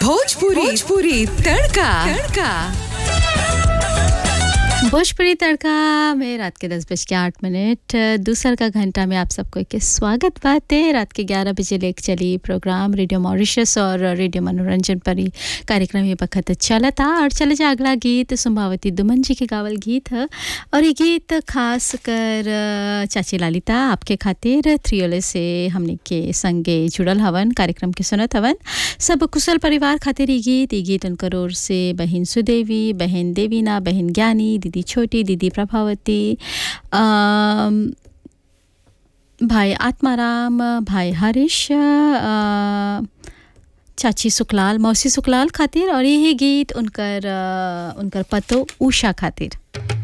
भोजपुरी भोजपुरी तड़का तड़का भोजपुरी तड़का में रात के दस बज के आठ मिनट दूसर का घंटा में आप सबको के स्वागत बात है रात के ग्यारह बजे लेक चली प्रोग्राम रेडियो मॉरिशस और रेडियो मनोरंजन पर ही कार्यक्रम ये वक्त चला था और चले जा अगला गीत सुम्भावती दुमन जी के गावल गीत है और ये गीत खास कर अ, चाची लालिता आपके खातिर थ्रियोले से हमने के संगे जुड़ल हवन कार्यक्रम के सुनत हवन सब कुशल परिवार खातिर ये गीत ये गीत उनकर ओर से बहन सुदेवी बहन देवीना बहन ज्ञानी दीदी छोटी दीदी प्रभावती अम, भाई आत्माराम भाई हरीश अ, चाची सुखलाल मौसी सुखलाल खातिर और यही गीत उनकर अ, उनकर पतो उषा खातिर